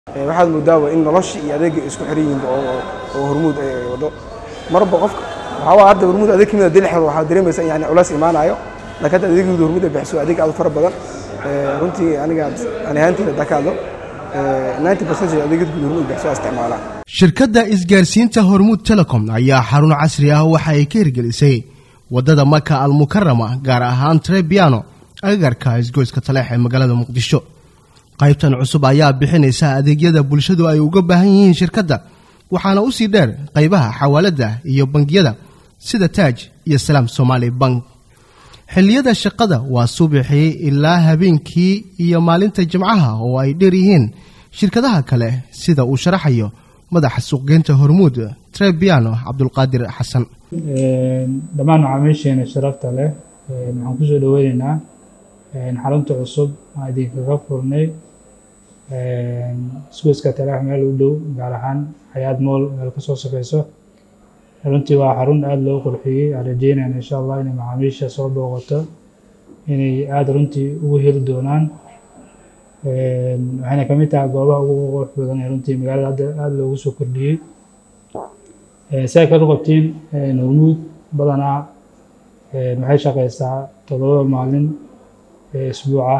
waxaad moodaaba in noloshii iyo adeegga isku xiran yihiin oo hormuud ay wado marba qofka waxaa hadda hormuud adeeg kamid a dilixda waxaa dareemaysa in yani culays imaanayo laakiin hadda adeegyada hormuud ay bixiso adeeg aad u fara badan runtii aniga ani ahaanteyda haddaa ka hadlo 90 percentage adeegyada guud hormuud bixiso isticmaalaa shirkadda isgaarsiinta hormuud telecom ayaa xarun casri ah waxa ay ka hirgelisay waddada maka almukarama gaar ahaan trebiano agagarka isgoyska taleex ee magaalada muqdisho qaybtan cusub ayaa bixinaysa adeegyada bulshadu ay uga baahan yihiin shirkadda waxaana u sii dheer qaybaha xawaaladda iyo bangiyada sida taaj iyo salaam somaali bank xilliyada shaqada waa subaxii ilaa habeenkii iyo maalinta jimcaha oo ay dheer yihiin shirkadaha kale sida uu sharaxayo madaxa suuqgeynta hormuud trebiano cabdulqaadir xasan dhammaan macaamiisheena sharafta leh waxaan kusoo dhaweyneynaa xarunta cusub aan idinkaga furnay isgoyska taleex meel u dhow gaar ahaan xayaad mool meel kasoo safeyso runtii waa xarun aada loo qurxiyey aan rajeynayna insha allah inay macaamiisha soo booqato inay aada runtii ugu heli doonaan waxayna kamid tahay goobaha ugu qurux badan ee runtii magaalada hadda aada loogu soo kordhiyey si ay kaga qabtiin hormuud badanaa waxay shaqeysaa todoba maalin isbuuca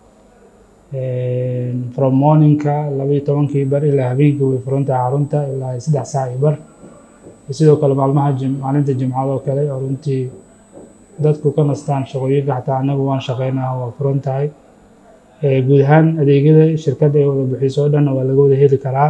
from morningka labaiyo tobankii bar ilaa habeenkii way furan tahay xarunta ilaa saddex saac iyo bar sidoo kale maalmaha maalinta jimcada oo kale oo runtii dadku ka nastaan shaqooyinka xataa anagu waan shaqeynaa waa furan tahay guud ahaan adeegyada shirkadda ay wada bixiso o dhanna waa laga wada heli karaa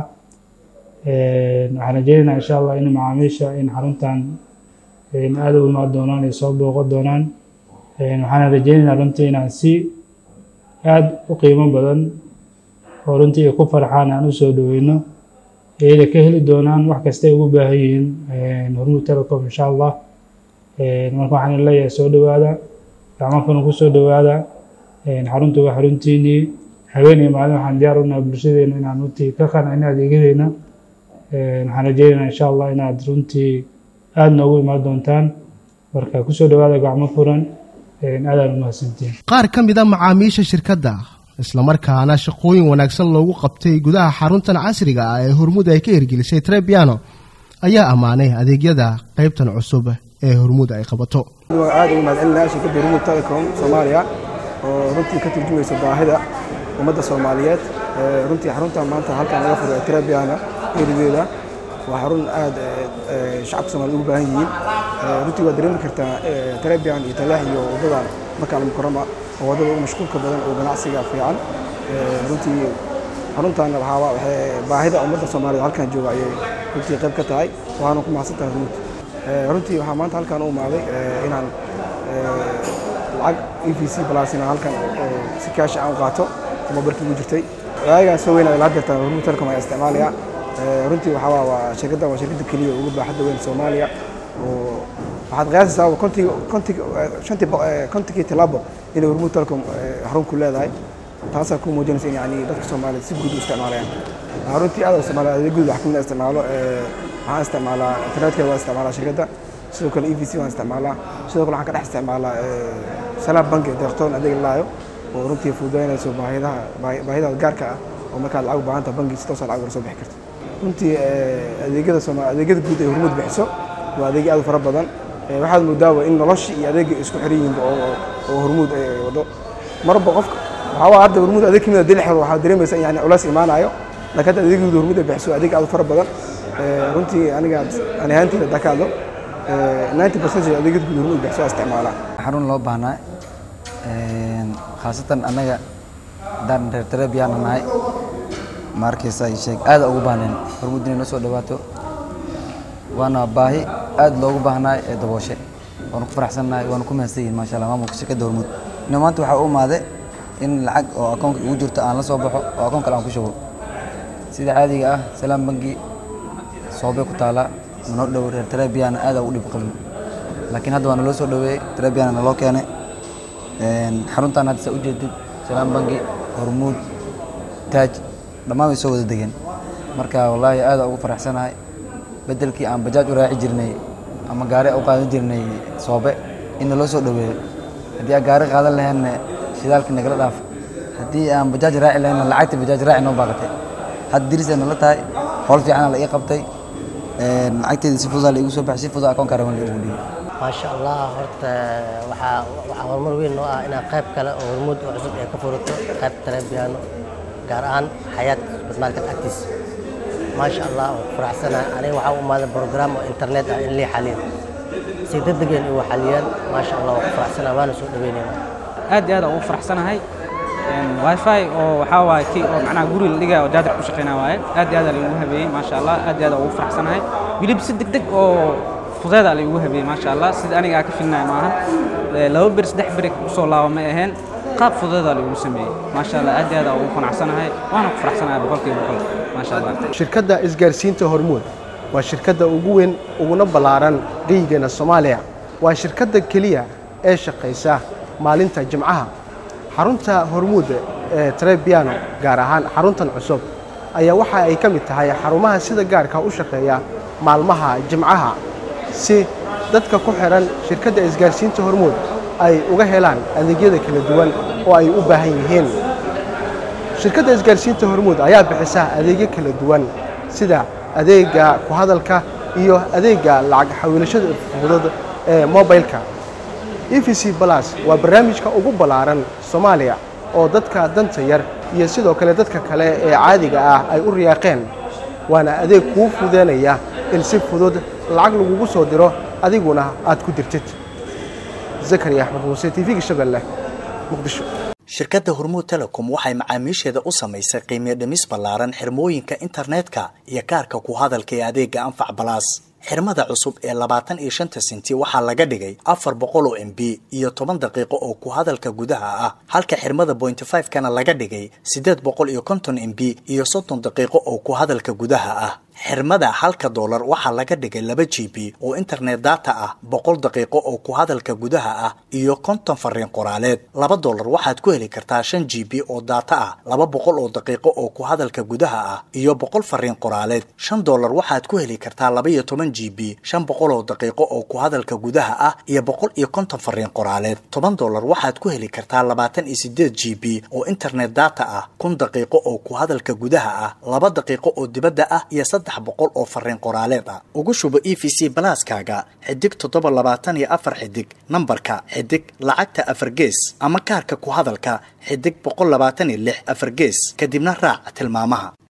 waxaan rajeynaynaa insha allah in macaamiisha in xaruntan aada u imaan doonaan ay soo booqo doonaan waxaana rajeynaynaa runtii inaan si aada u qiimo badan oo runtii ay ku farxaan aan usoo dhaweyno iyada ka heli doonaan wax kasta ay ugu baahan yihiin hormuud telecom insha allah marka waxaan leeyahay soo dhowaada gacmafana ku soo dhowaada xaruntu waa xaruntiinii habeen iyo maalin waxaan diyaar unahay bulshadeena inaan runtii ka qancino adeegyadeena waxaan rajeynaynaa insha allah inaad runtii aada noogu imaan doontaan marka kusoo dhowaada gacmo furan aadaan umahadsantiin qaar ka mid a macaamiisha shirkadda islamarkaana shaqooyin wanaagsan loogu qabtay gudaha xaruntan casriga ah ee hormuud ay ka hirgelisay trebiano ayaa ammaanay adeegyada qaybtan cusub ee hormuud ay qabato aada ugu mahadcelinaya shirkadda hormuud telecom soomaaliya oo runtii ka turjumaysa baahida ummadda soomaaliyeed runtii xaruntan maanta halkan laga furay trebiano erideeda waa xarun aada shacabka soomaaliyed ugu baahan yihiin runtii waa dareemi kartaa trebian iyo taleex iyo waddadan maka almukarama oo waddada ugu mashquulka badan oo ganacsiga fiican runtii xaruntan waxaa waxay baahida ummadda soomaaliyeed halkan jooga ayay runtii qayb ka tahay waxaana ku mahadsan tahay runtii runtii waxaa maanta halkan u imaaday inaan lacag e v c plus inaan halkan si kaashi aan u qaato mobilkii ugu jirtay waagaan soo weynaya ilaa deerta hormuud telecom ayaa isticmaalaya runtii waxaa waa shirkaddan waa shirkadda keliya ugu baaxadda weyn soomaaliya oo waxaad qiyaasaysaa kontiga kontiga shantii kontigii tilaabo inay hormuud telecom xarun ku leedahay taasaa ku muujinaysa in yani dadka soomaaliyeed si guud u isticmaalayaan runtii aad isticmaala adeegyadu wax kamid isticmaalo waxaan isticmaalaa internetka waa isticmaalaa shirkadda sidoo kale e v c waan isticmaalaa sidoo kale waxaan ka dhex isticmaalaa salaam banki deeqtoon adeeg laayo oo runtii fududaynayso baahidaha baahidaha gaarka ah oo markaad lacag u baahanta banki si toosa lacag uga soo bixi karto runtii adeegyada sooma adeegyada guud ee hormuud bixiso waa adeegyo aad u fara badan waxaad moodaaba in noloshii iyo adeegga isku xiran yihiin oo hormuud ay wado marba qofka waxaa hadda hormuud adeeg kamid a dilixda waxaa dareemaysa in yani culays imaanayo laakiin hadda adeegyada hormuud ay bixiso adeeg aad u fara badan runtii aniga ani ahaanteyda haddaa ka hadlo 90 percentage adeegyada guud hormuud bixiso isticmaalaa xarun loo baahnaa khaasatan annaga haddaan reer trebiana nahay ma arkaysa sheeg aada ugu baahneen hormuud inay noo soo dhawaato waana baahi aada loogu baahnaay ee dabooshe waanu ku faraxsannahay waanu ku mahadsan yihin maasha allah maamulka shirkadda hormuud ina maanta waxaa u imaade in lacag oo akoonka igu jirto aan la soo baxo oo akoon kale aan ku shubo sida caadiga ah salaam bangi soobay ku taalaa manoo dhow reer trebiana aada ugu dhib qabin laakiin hadda waa naloo soo dhaweeyey trebiana naloo keenay xaruntan hadda saa ujeedid salaam bangi hormuud taaj dhammaan way soo wada degeen marka wallaahi aada ugu faraxsanahay bedelkii aan bajaaj u raaci jirnay ama gaari u qaadan jirnay soobe in naloo soo dhaweeyo haddii aan gaari qaadan laheenna shidaalkii nagala dhaaf haddii aan bajaaj raaci laheenna lacagta bajaaj raaci noo baaqatay hadda diris ay nala tahay howl fiicana la ii qabtay lacagteeda si fudaa la igu soo baxay si fudaa akoon karawan la igu dhiibay maasha allah horta waxaa waxaa horumar weyn noo ah inaan qayb kale oo hormuud oo cusub ee ka furato qayb talebiyaano gaar ahaan xayaat badmaalkan agtiis maasha allah waan ku faraxsanahay aniga waxaa u imaaday program oo internet ah in lii xaliyo si degdegeen igu xaliyaan maasha allah waan ku faraxsanahay waana soo dhaweynayna aad iyo aad aan ugu faraxsanahay wifi oo waxaa waaye kii oo macnaha guri la dhigaya oo jaajar ku shaqeynaa waaye aad iyo aad aa laigu habeeyey maasha allah aad iyo aad aan ugu faraxsanahay wilib si degdeg oo fudeeda la igu habeeyey maasha allah sida aniga aa ka filnaya maahan laba beri saddex beri usoo laaba may ahayn qaab fudeeda la igu sameeyey maasha allah aad iyo aad aan ugu qanacsanahay waana ku faraxsanahay boqolkiiba boqol maasha allah shirkadda isgaarsiinta hormuud waa shirkadda ugu weyn uguna ballaaran geyigeenna soomaaliya waa shirkadda keliya ee shaqaysa maalinta jimcaha xarunta hormuud ee trebiano gaar ahaan xaruntan cusub ayaa waxa ay ka mid tahay xarumaha sida gaarka u shaqeeya maalmaha jimcaha si dadka ku xidhan shirkadda isgaarsiinta hormuud ay uga helaan adeegyada kala duwan oo ay u baahan yihiin shirkadda isgaarsiinta hormuud ayaa bixisa adeegyo kala duwan sida adeega ku hadalka iyo adeega lacag xawiilashada fudud ee mobilka e v c balas waa barnaamijka ugu ballaaran soomaaliya oo dadka danta yar iyo sidoo kale dadka kale ee caadiga ah ay u riyaaqeen waana adeeg kuu fudeynaya in si fudud lacag lagugu soo diro adiguna aad ku dirtid zakariya axmed muuse t v-ga shabeelle muqdisho shirkadda hormuud telecom waxay macaamiisheeda u samaysay qiimiyo dhimis ballaaran xirmooyinka internetka iyo kaarka ku hadalka ee adeega anfac balaas xirmada cusub ee labaatan iyo shanta senti waxaa laga dhigay afar boqol oo m b iyo toban daqiiqo oo ku hadalka gudaha ah halka xirmada bointy five kana laga dhigay siddeed boqol iyo konton m b iyo soddon daqiiqo oo ku hadalka gudaha ah xirmada halka doolar waxaa laga dhigay laba g b oo internet data ah boqol daqiiqo oo ku hadalka gudaha ah iyo konton fariin qoraaleed laba doolar waxaad ku heli kartaa shan g b oo data ah laba boqol oo daqiiqo oo ku hadalka gudaha ah iyo boqol fariin qoraaleed shan doolar waxaad ku heli kartaa laba iyo toban g b shan boqol oo daqiiqo oo ku hadalka gudaha ah iyo boqol iyo konton fariin qoraaleed toban doolar waxaad ku heli kartaa labaatan iyo sideed g b oo internet data ah kun daqiiqo oo ku hadalka gudaha ah laba daqiiqo oo dibadda ah iyo saddex boqol oo fariin qoraaleed ah ugu shubo e v c balaaskaaga xidig toddoba labaatan iyo afar xidig nambarka xidig lacagta afar gees ama kaarka ku hadalka xidig boqol labaatan iyo lix afar gees kadibna raac tilmaamaha